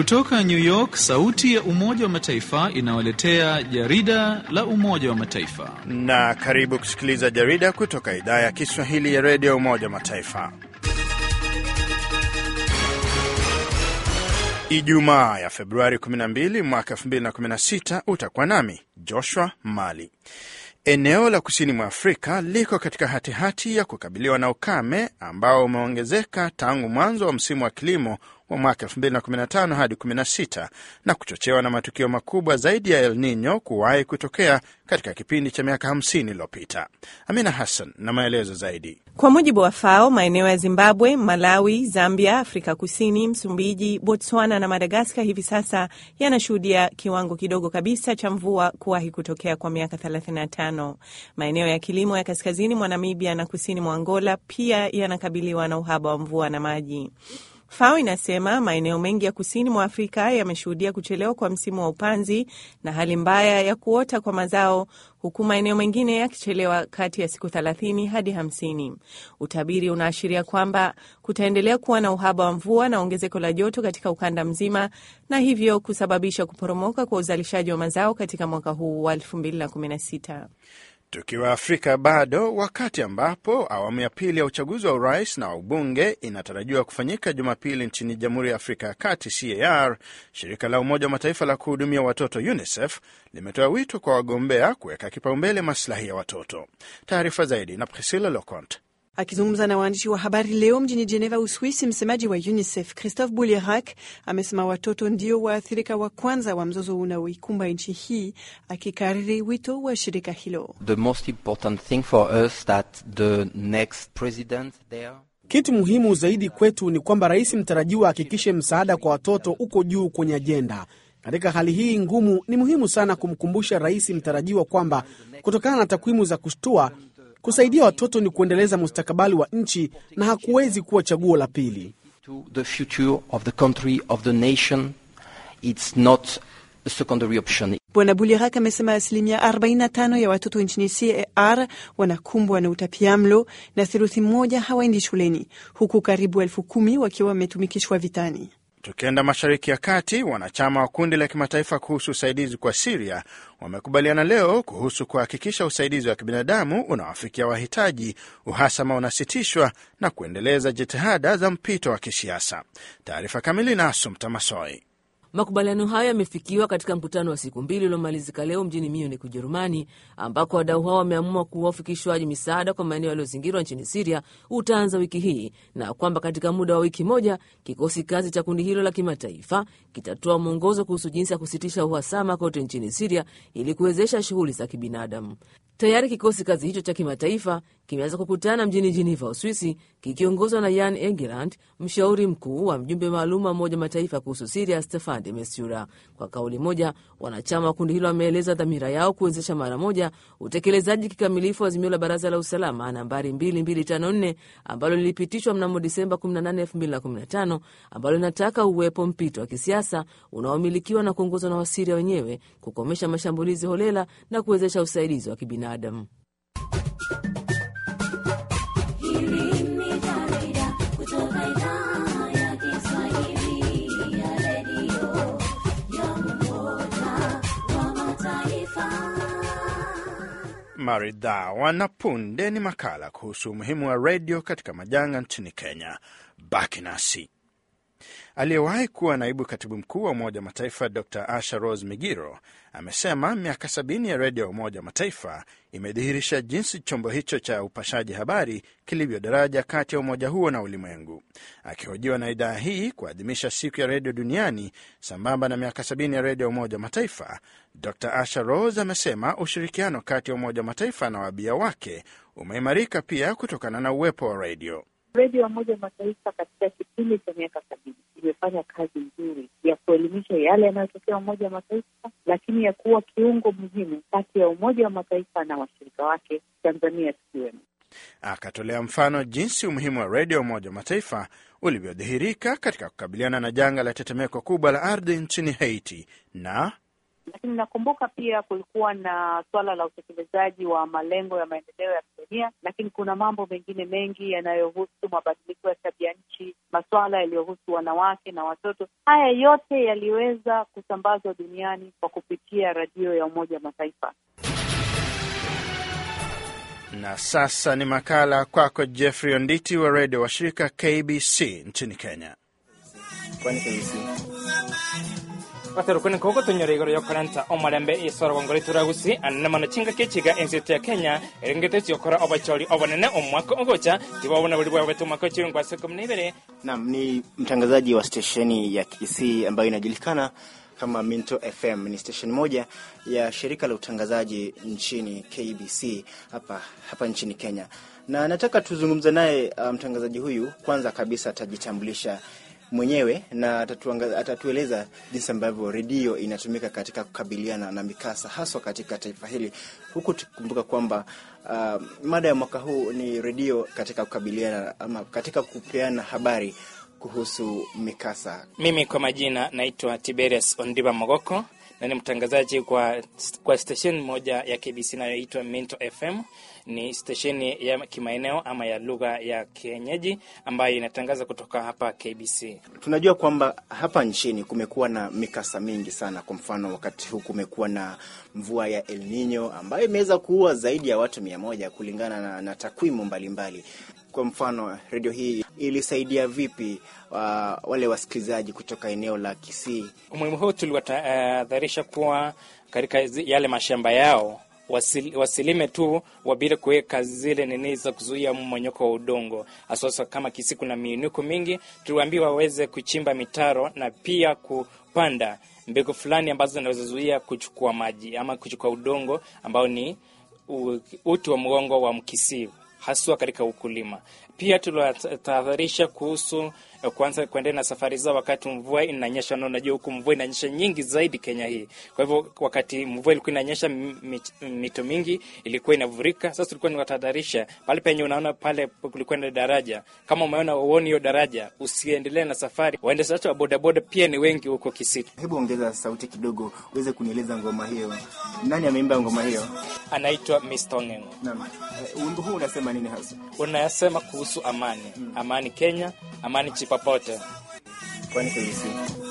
Kutoka New York, sauti ya Umoja wa Mataifa inawaletea jarida la Umoja wa Mataifa. Na karibu kusikiliza jarida kutoka idhaa ya Kiswahili ya redio ya Umoja wa Mataifa. Ijumaa ya Februari 12 mwaka 2016 utakuwa nami Joshua Mali. Eneo la kusini mwa Afrika liko katika hatihati hati ya kukabiliwa na ukame ambao umeongezeka tangu mwanzo wa msimu wa kilimo wa mwaka 2015 hadi 16 na kuchochewa na matukio makubwa zaidi ya El Nino kuwahi kutokea katika kipindi cha miaka 50 iliyopita. Amina Hassan na maelezo zaidi. Kwa mujibu wa FAO, maeneo ya Zimbabwe, Malawi, Zambia, Afrika Kusini, Msumbiji, Botswana na Madagaskar hivi sasa yanashuhudia kiwango kidogo kabisa cha mvua kuwahi kutokea kwa miaka 35. Maeneo ya kilimo ya kaskazini mwa Namibia na kusini mwa Angola pia yanakabiliwa na uhaba wa mvua na maji. FAO inasema maeneo mengi ya kusini mwa Afrika yameshuhudia kuchelewa kwa msimu wa upanzi na hali mbaya ya kuota kwa mazao, huku maeneo mengine yakichelewa kati ya siku 30 hadi 50. Utabiri unaashiria kwamba kutaendelea kuwa na uhaba wa mvua na ongezeko la joto katika ukanda mzima, na hivyo kusababisha kuporomoka kwa uzalishaji wa mazao katika mwaka huu wa 2016. Tukiwa Afrika bado, wakati ambapo awamu ya pili ya uchaguzi wa urais na wa ubunge inatarajiwa kufanyika Jumapili nchini Jamhuri ya Afrika ya Kati, CAR, shirika la Umoja wa Mataifa la kuhudumia watoto UNICEF limetoa wito kwa wagombea kuweka kipaumbele maslahi ya watoto. Taarifa zaidi na Priscilla Locont. Akizungumza na waandishi wa habari leo mjini Geneva, Uswisi, msemaji wa UNICEF Christophe Boulierac amesema watoto ndio waathirika wa kwanza wa mzozo unaoikumba nchi hii, akikariri wito wa shirika hilo. The most important thing for us that the next president there kitu muhimu zaidi kwetu ni kwamba rais mtarajiwa ahakikishe msaada kwa watoto uko juu kwenye ajenda. Katika hali hii ngumu, ni muhimu sana kumkumbusha rais mtarajiwa kwamba kutokana na takwimu za kushtua kusaidia watoto ni kuendeleza mustakabali wa nchi na hakuwezi kuwa chaguo la pili. the future of the country of the nation it's not a secondary option. Bwana Bulirak amesema asilimia 45 ya watoto nchini CAR wanakumbwa na utapiamlo na theluthi moja hawaendi shuleni huku karibu elfu kumi wakiwa wametumikishwa vitani. Tukienda Mashariki ya Kati, wanachama wa kundi la kimataifa kuhusu usaidizi kwa Siria wamekubaliana leo kuhusu kuhakikisha usaidizi wa kibinadamu unawafikia wahitaji, uhasama unasitishwa na kuendeleza jitihada za mpito wa kisiasa. Taarifa kamili na Asumta Masoi. Makubaliano hayo yamefikiwa katika mkutano wa siku mbili uliomalizika leo mjini Munich, Ujerumani, ambako wadau hao wameamua kuwa ufikishwaji misaada kwa maeneo yaliyozingirwa nchini Siria utaanza wiki hii na kwamba katika muda wa wiki moja kikosi kazi cha kundi hilo la kimataifa kitatoa mwongozo kuhusu jinsi ya kusitisha uhasama kote nchini Siria ili kuwezesha shughuli za kibinadamu. Tayari kikosi kazi hicho cha kimataifa kimeanza kukutana mjini Geneva, Uswisi, kikiongozwa na Jan Egeland, mshauri mkuu wa mjumbe maalum wa Umoja Mataifa kuhusu Siria, Stefan de Mistura. Kwa kauli moja, wanachama wa kundi hilo wameeleza dhamira yao kuwezesha mara moja utekelezaji kikamilifu wa azimio la Baraza la Usalama nambari 2254 ambalo lilipitishwa mnamo Disemba 18, 2015 ambalo linataka uwepo mpito wa kisiasa unaomilikiwa na kuongozwa na Wasiria wenyewe, kukomesha mashambulizi holela na kuwezesha usaidizi wa kibinadamu. Maridhawa na punde ni makala kuhusu umuhimu wa redio katika majanga nchini Kenya. Baki nasi. Aliyewahi kuwa naibu katibu mkuu wa Umoja wa Mataifa Dr Asha Rose Migiro amesema miaka sabini ya redio ya Umoja wa Mataifa imedhihirisha jinsi chombo hicho cha upashaji habari kilivyo daraja kati ya umoja huo na ulimwengu. Akihojiwa na idhaa hii kuadhimisha siku ya redio duniani sambamba na miaka sabini ya redio ya Umoja wa Mataifa, Dr Asha Rose amesema ushirikiano kati ya Umoja wa Mataifa na wabia wake umeimarika pia kutokana na uwepo wa redio. Redio ya Umoja wa Mataifa katika kipindi cha miaka sabini imefanya kazi nzuri ya kuelimisha yale yanayotokea Umoja wa Mataifa, lakini ya kuwa kiungo muhimu kati ya Umoja wa Mataifa na washirika wake, Tanzania tukiwemo. Akatolea mfano jinsi umuhimu wa redio ya Umoja wa Mataifa ulivyodhihirika katika kukabiliana na janga la tetemeko kubwa la ardhi nchini Haiti na lakini nakumbuka pia kulikuwa na suala la utekelezaji wa malengo ya maendeleo ya dunia, lakini kuna mambo mengine mengi yanayohusu mabadiliko ya tabia nchi, masuala yaliyohusu wanawake na watoto. Haya yote yaliweza kusambazwa duniani kwa kupitia redio ya Umoja wa Mataifa. Na sasa ni makala kwako Jeffrey Onditi wa redio wa shirika KBC nchini Kenya. watarukuni kuko tunyora igoro yokoranta omarembe isoro ngori turagusi anene mano chinga kechiga ensete ya Kenya erengete cyokora obachori obonene omwaka ogocha tibabona buli bwawe tumaka chirungwa siku mnibere Naam, ni mtangazaji wa stesheni ya Kisii ambayo inajulikana kama Minto FM. Ni stesheni moja ya shirika la utangazaji nchini KBC hapa hapa nchini Kenya, na nataka tuzungumze naye uh, mtangazaji huyu. Kwanza kabisa atajitambulisha mwenyewe na atatuanga- atatueleza jinsi ambavyo redio inatumika katika kukabiliana na mikasa haswa katika taifa hili, huku tukikumbuka kwamba uh, mada ya mwaka huu ni redio katika kukabiliana ama katika kupeana habari kuhusu mikasa. Mimi kwa majina naitwa Tiberius Ondiba Mogoko na ni mtangazaji kwa, kwa stesheni moja ya KBC inayoitwa Minto FM. Ni stesheni ya kimaeneo ama ya lugha ya kienyeji ambayo inatangaza kutoka hapa KBC. Tunajua kwamba hapa nchini kumekuwa na mikasa mingi sana. Kwa mfano, wakati huu kumekuwa na mvua ya El Nino ambayo imeweza kuua zaidi ya watu mia moja kulingana na, na takwimu mbalimbali. Kwa mfano, redio hii ilisaidia vipi uh, wale wasikilizaji kutoka eneo la Kisii? Umuhimu huu tuliwatahadharisha kuwa katika zi- yale mashamba yao wasil, wasilime tu wabila kuweka zile nini za kuzuia mmonyoko wa udongo, haswasa kama Kisii kuna miinuko mingi. Tuliwaambiwa waweze kuchimba mitaro na pia kupanda mbegu fulani ambazo zinaweza zuia kuchukua maji ama kuchukua udongo ambao ni u- uti wa mgongo wa Mkisii haswa katika ukulima. Pia tuliwatahadharisha kuhusu eh, kwanza kuendelea na safari zao wakati mvua inanyesha, na unajua huku mvua inanyesha nyingi zaidi Kenya hii. Kwa hivyo wakati mvua ilikuwa inanyesha, m- mi- mito mingi ilikuwa inavurika. Sasa tulikuwa niwatahadharisha pale penye unaona pale kulikuwa na daraja, kama umeona uoni hiyo daraja, usiendelee na safari. Waendeshaji wa bodaboda pia ni wengi huko Kisii. Hebu ongeza sauti kidogo uweze kunieleza ngoma hiyo. Nani ameimba ngoma hiyo? Anaitwa Mr. Ong'eng'o. Naam, Eh, wimbo huu unasema nini hasa? Unasema kuhusu amani, amani Kenya, amani chipapote. Kwani KBC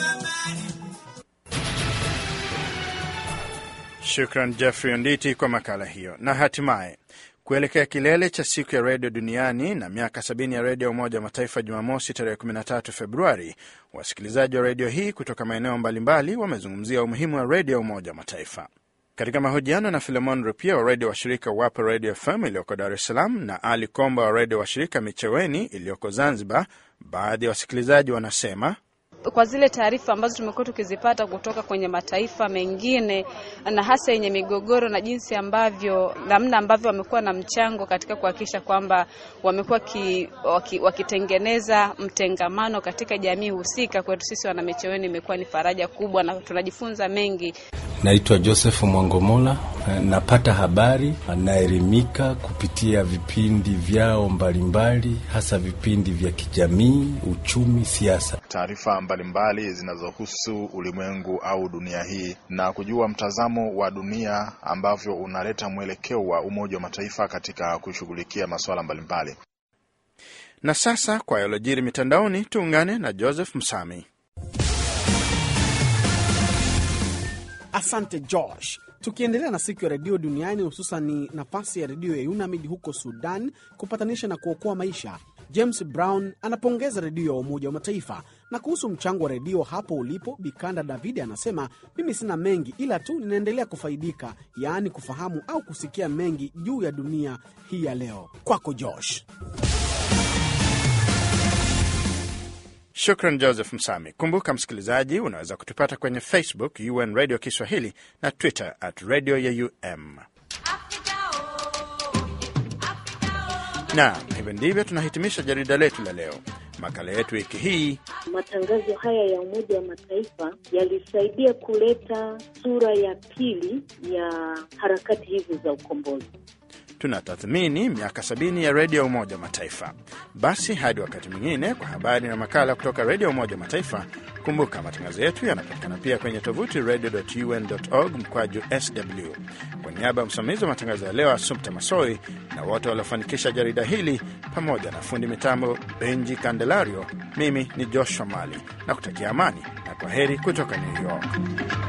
Shukran Jeffrey Onditi kwa makala hiyo. Na hatimaye kuelekea kilele cha siku ya redio duniani na miaka sabini ya redio ya Umoja wa Mataifa Jumamosi tarehe 13 Februari, wasikilizaji wa redio hii kutoka maeneo mbalimbali wamezungumzia umuhimu wa redio ya Umoja wa Mataifa. Katika mahojiano na Filemon Rupia wa redio washirika Wapo Radio FM iliyoko Dar es Salaam na Ali Komba wa redio washirika Micheweni iliyoko Zanzibar, baadhi ya wasikilizaji wanasema kwa zile taarifa ambazo tumekuwa tukizipata kutoka kwenye mataifa mengine na hasa yenye migogoro na jinsi ambavyo namna ambavyo wamekuwa na mchango katika kuhakikisha kwamba wamekuwa ki, waki, wakitengeneza mtengamano katika jamii husika. Kwetu sisi wanamicheweni imekuwa ni faraja kubwa na tunajifunza mengi. Naitwa Joseph Mwangomola, napata habari, naelimika kupitia vipindi vyao mbalimbali, hasa vipindi vya kijamii, uchumi, siasa. taarifa mbalimbali zinazohusu ulimwengu au dunia hii na kujua mtazamo wa dunia ambavyo unaleta mwelekeo wa Umoja wa Mataifa katika kushughulikia masuala mbalimbali. na sasa kwa yalojiri mitandaoni, tuungane na Joseph Msami. Asante Josh. Tukiendelea na siku ya redio duniani, hususan ni nafasi ya redio ya UNAMID huko Sudan kupatanisha na kuokoa maisha. James Brown anapongeza redio ya Umoja wa Mataifa. Na kuhusu mchango wa redio hapo ulipo, Bikanda Davidi anasema mimi sina mengi, ila tu ninaendelea kufaidika, yaani kufahamu au kusikia mengi juu ya dunia hii ya leo. Kwako Josh. Shukran Joseph Msami. Kumbuka msikilizaji, unaweza kutupata kwenye Facebook UN Radio Kiswahili na Twitter at radio ya UM. Na hivyo ndivyo tunahitimisha jarida letu la leo. Makala yetu wiki hii Matangazo haya ya Umoja wa Mataifa yalisaidia kuleta sura ya pili ya harakati hizi za ukombozi. tunatathmini miaka sabini ya redio ya Umoja wa Mataifa. Basi hadi wakati mwingine, kwa habari na makala kutoka redio ya Umoja wa Mataifa. Kumbuka matangazo yetu yanapatikana pia kwenye tovuti radio.un.org mkwaju sw. Kwa niaba ya msimamizi wa matangazo ya leo Assumpta Masoi na wote waliofanikisha jarida hili pamoja na fundi mitambo Benji Candelario, mimi ni Joshua Mali na kutakia amani na kwa heri kutoka New York.